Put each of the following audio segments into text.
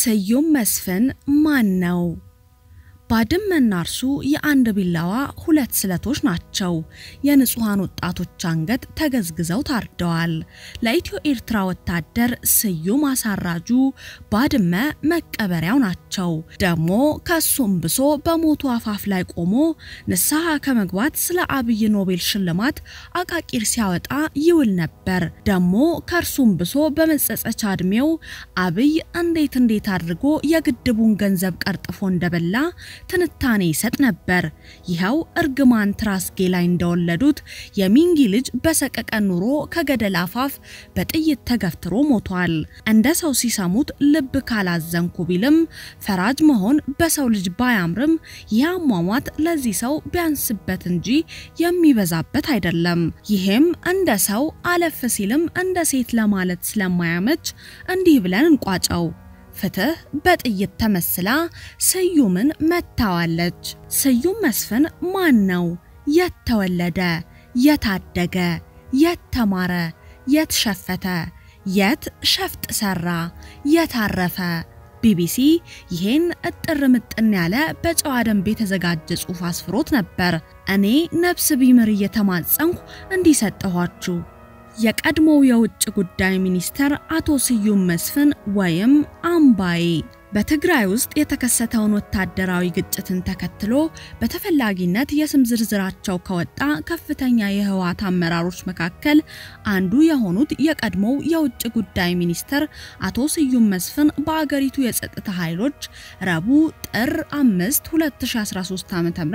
ስዩም መስፍን ማን ነው? ባድመና እርሱ የአንድ ቢላዋ ሁለት ስለቶች ናቸው። የንጹሐን ወጣቶች አንገት ተገዝግዘው ታርደዋል። ለኢትዮ ኤርትራ ወታደር ስዩም አሳራጁ ባድመ መቀበሪያው ናቸው። ደግሞ ከሱም ብሶ በሞቱ አፋፍ ላይ ቆሞ ንስሐ ከመግባት ስለ አብይ ኖቤል ሽልማት አቃቂር ሲያወጣ ይውል ነበር። ደግሞ ከእርሱም ብሶ በመጸጸቻ እድሜው አብይ እንዴት እንዴት አድርጎ የግድቡን ገንዘብ ቀርጥፎ እንደበላ ትንታኔ ይሰጥ ነበር። ይኸው እርግማን ትራስጌ ላይ እንደወለዱት የሚንጊ ልጅ በሰቀቀን ኑሮ ከገደል አፋፍ በጥይት ተገፍትሮ ሞቷል። እንደ ሰው ሲሰሙት ልብ ካላዘንኩ ቢልም ፈራጅ መሆን በሰው ልጅ ባያምርም ይህ አሟሟት ለዚህ ሰው ቢያንስበት እንጂ የሚበዛበት አይደለም። ይህም እንደ ሰው አለፍ ሲልም እንደ ሴት ለማለት ስለማያመች እንዲህ ብለን እንቋጨው። ፍትህ በጥይት ተመስላ ስዩምን መታዋለች። ስዩም መስፍን ማን ነው? የት ተወለደ? የት አደገ? የት ተማረ? የት ሸፈተ? የት ሸፍጥ ሰራ? የት አረፈ? ቢቢሲ ይሄን እጥር ምጥን ያለ በጨዋ ደንብ የተዘጋጀ ጽሑፍ አስፍሮት ነበር። እኔ ነፍስ ቢምር እየተማጸንኩ እንዲሰጠኋችሁ የቀድሞው የውጭ ጉዳይ ሚኒስተር አቶ ስዩም መስፍን ወይም አምባዬ በትግራይ ውስጥ የተከሰተውን ወታደራዊ ግጭትን ተከትሎ በተፈላጊነት የስም ዝርዝራቸው ከወጣ ከፍተኛ የህወሓት አመራሮች መካከል አንዱ የሆኑት የቀድሞው የውጭ ጉዳይ ሚኒስተር አቶ ስዩም መስፍን በአገሪቱ የጸጥታ ኃይሎች ረቡዕ ጥር 5 2013 ዓ.ም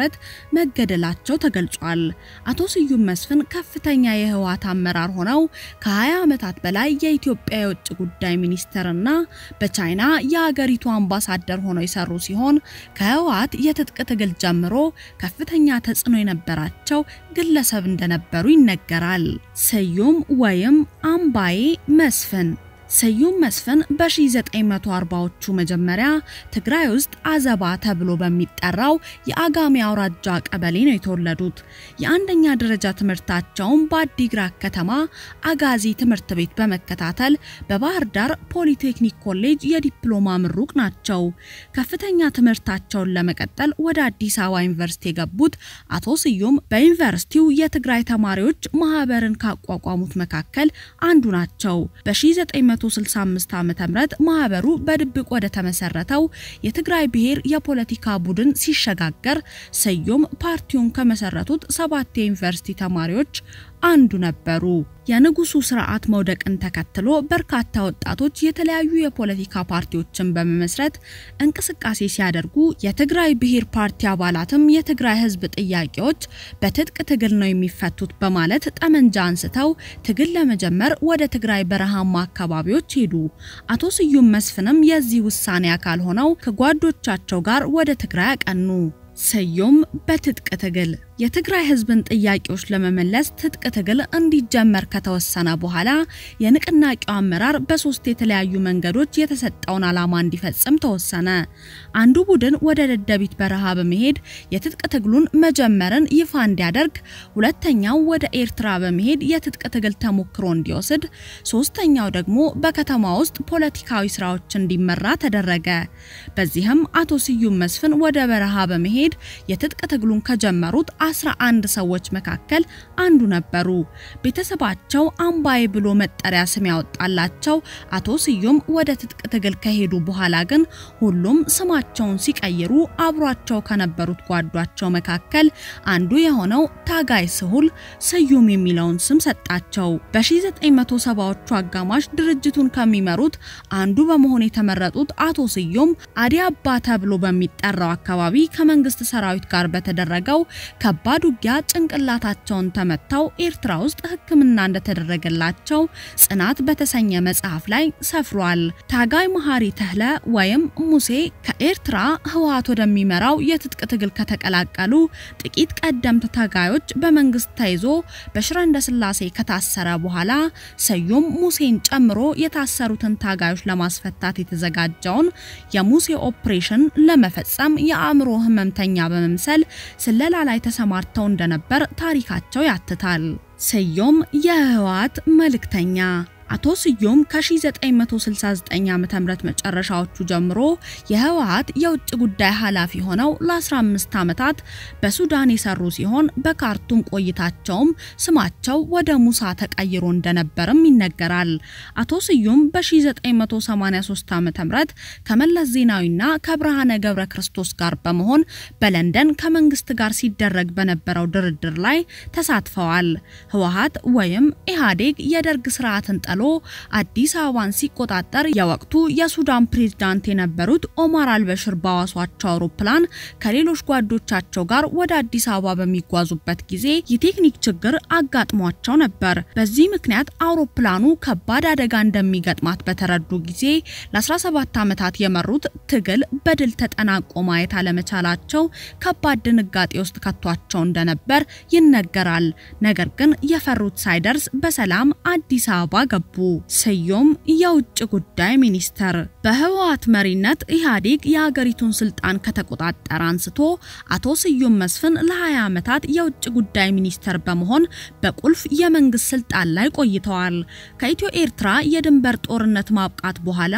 መገደላቸው ተገልጿል። አቶ ስዩም መስፍን ከፍተኛ የህወሓት አመራር ሆነው ከ20 ዓመታት በላይ የኢትዮጵያ የውጭ ጉዳይ ሚኒስተርና በቻይና የአገሪቱ አምባሳደር ሆነው የሰሩ ሲሆን ከህወሓት የትጥቅ ትግል ጀምሮ ከፍተኛ ተጽዕኖ የነበራቸው ግለሰብ እንደነበሩ ይነገራል። ስዩም ወይም አምባዬ መስፍን ስዩም መስፍን በ1940ዎቹ መጀመሪያ ትግራይ ውስጥ አዘባ ተብሎ በሚጠራው የአጋሜ አውራጃ ቀበሌ ነው የተወለዱት። የአንደኛ ደረጃ ትምህርታቸውን በአዲግራት ከተማ አጋዚ ትምህርት ቤት በመከታተል በባህር ዳር ፖሊቴክኒክ ኮሌጅ የዲፕሎማ ምሩቅ ናቸው። ከፍተኛ ትምህርታቸውን ለመቀጠል ወደ አዲስ አበባ ዩኒቨርሲቲ የገቡት አቶ ስዩም በዩኒቨርሲቲው የትግራይ ተማሪዎች ማህበርን ካቋቋሙት መካከል አንዱ ናቸው። በ1965 ዓ.ም ማህበሩ በድብቅ ወደ ተመሰረተው የትግራይ ብሔር የፖለቲካ ቡድን ሲሸጋገር ስዩም ፓርቲውን ከመሰረቱት ሰባት የዩኒቨርሲቲ ተማሪዎች አንዱ ነበሩ። የንጉሱ ስርዓት መውደቅን ተከትሎ በርካታ ወጣቶች የተለያዩ የፖለቲካ ፓርቲዎችን በመመስረት እንቅስቃሴ ሲያደርጉ የትግራይ ብሔር ፓርቲ አባላትም የትግራይ ህዝብ ጥያቄዎች በትጥቅ ትግል ነው የሚፈቱት በማለት ጠመንጃ አንስተው ትግል ለመጀመር ወደ ትግራይ በረሃማ አካባቢዎች ሄዱ። አቶ ስዩም መስፍንም የዚህ ውሳኔ አካል ሆነው ከጓዶቻቸው ጋር ወደ ትግራይ አቀኑ። ስዩም በትጥቅ ትግል የትግራይ ህዝብን ጥያቄዎች ለመመለስ ትጥቅ ትግል እንዲጀመር ከተወሰነ በኋላ የንቅናቄው አመራር በሶስት የተለያዩ መንገዶች የተሰጠውን ዓላማ እንዲፈጽም ተወሰነ። አንዱ ቡድን ወደ ደደቢት በረሃ በመሄድ የትጥቅ ትግሉን መጀመርን ይፋ እንዲያደርግ፣ ሁለተኛው ወደ ኤርትራ በመሄድ የትጥቅ ትግል ተሞክሮ እንዲወስድ፣ ሶስተኛው ደግሞ በከተማ ውስጥ ፖለቲካዊ ስራዎች እንዲመራ ተደረገ። በዚህም አቶ ስዩም መስፍን ወደ በረሃ በመሄድ የትጥቅ ትግሉን ከጀመሩት 11 ሰዎች መካከል አንዱ ነበሩ። ቤተሰባቸው አምባዬ ብሎ መጠሪያ ስም ያወጣላቸው አቶ ስዩም ወደ ትጥቅ ትግል ከሄዱ በኋላ ግን ሁሉም ስማቸውን ሲቀይሩ አብሯቸው ከነበሩት ጓዷቸው መካከል አንዱ የሆነው ታጋይ ስሁል ስዩም የሚለውን ስም ሰጣቸው። በ1970ዎቹ አጋማሽ ድርጅቱን ከሚመሩት አንዱ በመሆን የተመረጡት አቶ ስዩም አዲ አባ ተብሎ በሚጠራው አካባቢ ከመንግስት ሰራዊት ጋር በተደረገው ከባድ ውጊያ ጭንቅላታቸውን ተመተው ኤርትራ ውስጥ ሕክምና እንደተደረገላቸው ጽናት በተሰኘ መጽሐፍ ላይ ሰፍሯል። ታጋይ መሐሪ ተህለ ወይም ሙሴ ከኤርትራ ህወሓት ወደሚመራው የትጥቅ ትግል ከተቀላቀሉ ጥቂት ቀደምት ታጋዮች በመንግስት ተይዞ በሽረ እንዳስላሴ ከታሰረ በኋላ ስዩም ሙሴን ጨምሮ የታሰሩትን ታጋዮች ለማስፈታት የተዘጋጀውን የሙሴ ኦፕሬሽን ለመፈጸም የአእምሮ ህመምተኛ በመምሰል ስለላ ላይ ተሰማርተው እንደነበር ታሪካቸው ያትታል። ስዩም የህወሓት መልእክተኛ አቶ ስዩም ከ1969 ዓ.ም መጨረሻዎቹ ጀምሮ የህወሓት የውጭ ጉዳይ ኃላፊ ሆነው ለ15 ዓመታት በሱዳን የሰሩ ሲሆን በካርቱም ቆይታቸውም ስማቸው ወደ ሙሳ ተቀይሮ እንደነበርም ይነገራል። አቶ ስዩም በ1983 ዓ.ም ከመለስ ዜናዊና ከብርሃነ ገብረ ክርስቶስ ጋር በመሆን በለንደን ከመንግስት ጋር ሲደረግ በነበረው ድርድር ላይ ተሳትፈዋል። ህወሓት ወይም ኢህአዴግ የደርግ ስርዓትን ጥሎ አዲስ አበባን ሲቆጣጠር የወቅቱ የሱዳን ፕሬዝዳንት የነበሩት ኦማር አልበሽር ባዋሷቸው አውሮፕላን ከሌሎች ጓዶቻቸው ጋር ወደ አዲስ አበባ በሚጓዙበት ጊዜ የቴክኒክ ችግር አጋጥሟቸው ነበር። በዚህ ምክንያት አውሮፕላኑ ከባድ አደጋ እንደሚገጥማት በተረዱ ጊዜ ለ17 ዓመታት የመሩት ትግል በድል ተጠናቆ ማየት አለመቻላቸው ከባድ ድንጋጤ ውስጥ ከቷቸው እንደነበር ይነገራል። ነገር ግን የፈሩት ሳይደርስ በሰላም አዲስ አበባ ገቡ። ስዩም የውጭ ጉዳይ ሚኒስተር በህወሓት መሪነት ኢህአዴግ የሀገሪቱን ስልጣን ከተቆጣጠረ አንስቶ አቶ ስዩም መስፍን ለ20 ዓመታት የውጭ ጉዳይ ሚኒስተር በመሆን በቁልፍ የመንግስት ስልጣን ላይ ቆይተዋል። ከኢትዮ ኤርትራ የድንበር ጦርነት ማብቃት በኋላ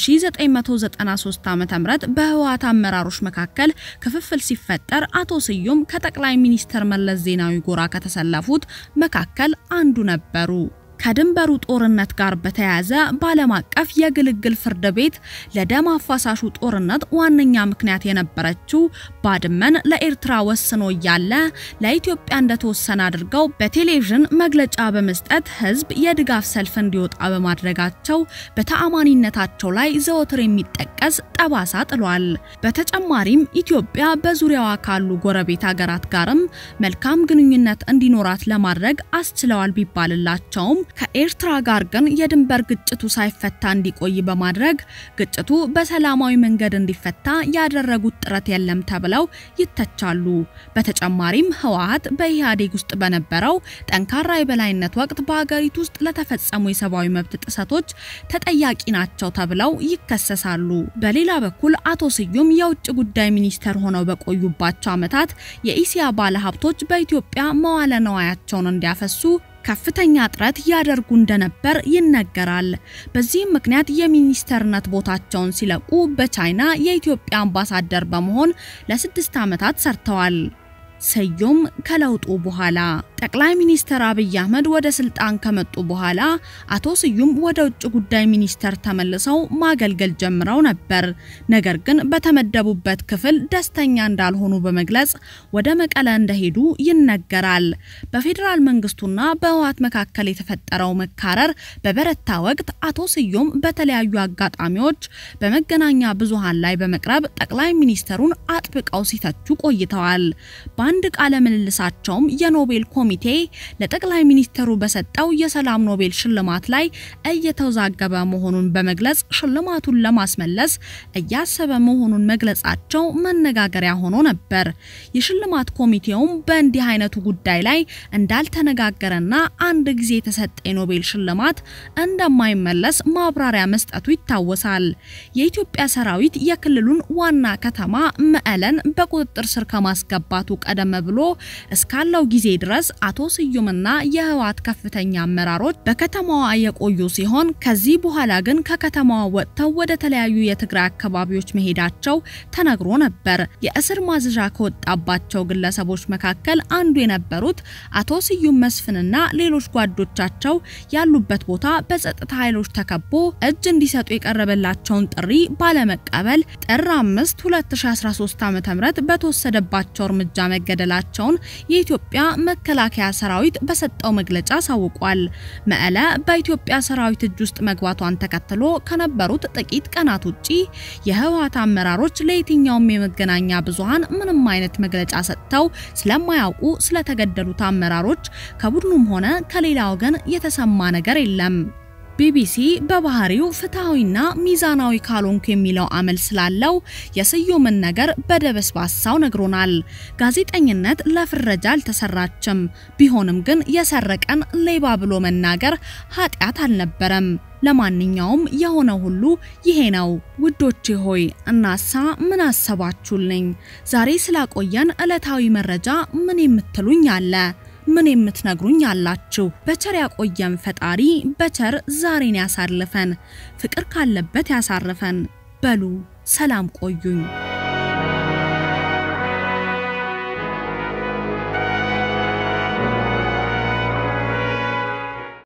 በ1993 ዓ.ም በህወሓት አመራሮች መካከል ክፍፍል ሲፈጠር አቶ ስዩም ከጠቅላይ ሚኒስተር መለስ ዜናዊ ጎራ ከተሰለፉት መካከል አንዱ ነበሩ። ከድንበሩ ጦርነት ጋር በተያያዘ በዓለም አቀፍ የግልግል ፍርድ ቤት ለደም አፋሳሹ ጦርነት ዋነኛ ምክንያት የነበረችው ባድመን ለኤርትራ ወስኖ እያለ ለኢትዮጵያ እንደተወሰነ አድርገው በቴሌቪዥን መግለጫ በመስጠት ህዝብ የድጋፍ ሰልፍ እንዲወጣ በማድረጋቸው በተአማኒነታቸው ላይ ዘወትር የሚጠቀስ ጠባሳ ጥሏል። በተጨማሪም ኢትዮጵያ በዙሪያዋ ካሉ ጎረቤት ሀገራት ጋርም መልካም ግንኙነት እንዲኖራት ለማድረግ አስችለዋል ቢባልላቸውም ከኤርትራ ጋር ግን የድንበር ግጭቱ ሳይፈታ እንዲቆይ በማድረግ ግጭቱ በሰላማዊ መንገድ እንዲፈታ ያደረጉት ጥረት የለም ተብለው ይተቻሉ። በተጨማሪም ህወሓት በኢህአዴግ ውስጥ በነበረው ጠንካራ የበላይነት ወቅት በሀገሪቱ ውስጥ ለተፈጸሙ የሰብአዊ መብት ጥሰቶች ተጠያቂ ናቸው ተብለው ይከሰሳሉ። በሌላ በኩል አቶ ስዩም የውጭ ጉዳይ ሚኒስተር ሆነው በቆዩባቸው ዓመታት የኢሲያ ባለሀብቶች በኢትዮጵያ መዋለ ነዋያቸውን እንዲያፈሱ ከፍተኛ ጥረት ያደርጉ እንደነበር ይነገራል። በዚህም ምክንያት የሚኒስተርነት ቦታቸውን ሲለቁ በቻይና የኢትዮጵያ አምባሳደር በመሆን ለስድስት ዓመታት ሰርተዋል። ስዩም ከለውጡ በኋላ ጠቅላይ ሚኒስትር አብይ አህመድ ወደ ስልጣን ከመጡ በኋላ አቶ ስዩም ወደ ውጭ ጉዳይ ሚኒስቴር ተመልሰው ማገልገል ጀምረው ነበር። ነገር ግን በተመደቡበት ክፍል ደስተኛ እንዳልሆኑ በመግለጽ ወደ መቀለ እንደሄዱ ይነገራል። በፌዴራል መንግስቱና በህወሓት መካከል የተፈጠረው መካረር በበረታ ወቅት አቶ ስዩም በተለያዩ አጋጣሚዎች በመገናኛ ብዙሃን ላይ በመቅረብ ጠቅላይ ሚኒስትሩን አጥብቀው ሲተቹ ቆይተዋል። በአንድ ቃለ ምልልሳቸውም የኖቤል ኮሚቴ ለጠቅላይ ሚኒስትሩ በሰጠው የሰላም ኖቤል ሽልማት ላይ እየተወዛገበ መሆኑን በመግለጽ ሽልማቱን ለማስመለስ እያሰበ መሆኑን መግለጻቸው መነጋገሪያ ሆኖ ነበር። የሽልማት ኮሚቴውም በእንዲህ አይነቱ ጉዳይ ላይ እንዳልተነጋገረና አንድ ጊዜ የተሰጠ የኖቤል ሽልማት እንደማይመለስ ማብራሪያ መስጠቱ ይታወሳል። የኢትዮጵያ ሰራዊት የክልሉን ዋና ከተማ መቀለን በቁጥጥር ስር ከማስገባቱ ቀደም ብሎ እስካለው ጊዜ ድረስ አቶ ስዩምና የህወሓት ከፍተኛ አመራሮች በከተማዋ የቆዩ ሲሆን ከዚህ በኋላ ግን ከከተማዋ ወጥተው ወደ ተለያዩ የትግራይ አካባቢዎች መሄዳቸው ተነግሮ ነበር። የእስር ማዘዣ ከወጣባቸው ግለሰቦች መካከል አንዱ የነበሩት አቶ ስዩም መስፍንና ሌሎች ጓዶቻቸው ያሉበት ቦታ በጸጥታ ኃይሎች ተከቦ እጅ እንዲሰጡ የቀረበላቸውን ጥሪ ባለመቀበል ጥር 5 2013 ዓ.ም በተወሰደባቸው እርምጃ መገደላቸውን የኢትዮጵያ መከላከያ ሰራዊት በሰጠው መግለጫ አሳውቋል። መቀለ በኢትዮጵያ ሰራዊት እጅ ውስጥ መግባቷን ተከትሎ ከነበሩት ጥቂት ቀናት ውጪ የህወሓት አመራሮች ለየትኛውም የመገናኛ ብዙሃን ምንም አይነት መግለጫ ሰጥተው ስለማያውቁ ስለተገደሉት አመራሮች ከቡድኑም ሆነ ከሌላ ወገን የተሰማ ነገር የለም። ቢቢሲ በባህሪው ፍትሐዊና ሚዛናዊ ካልሆንኩ የሚለው አመል ስላለው የስዩምን ነገር በደበስባሳው ነግሮናል። ጋዜጠኝነት ለፍረጃ አልተሰራችም። ቢሆንም ግን የሰረቀን ሌባ ብሎ መናገር ኃጢአት አልነበረም። ለማንኛውም የሆነ ሁሉ ይሄ ነው። ውዶቼ ሆይ እናሳ ምን አሰባችሁልኝ? ዛሬ ስላቆየን ዕለታዊ መረጃ ምን የምትሉኝ አለ? ምን የምትነግሩኝ አላችሁ? በቸር ያቆየን ፈጣሪ በቸር ዛሬን ያሳልፈን፣ ፍቅር ካለበት ያሳርፈን። በሉ ሰላም ቆዩኝ።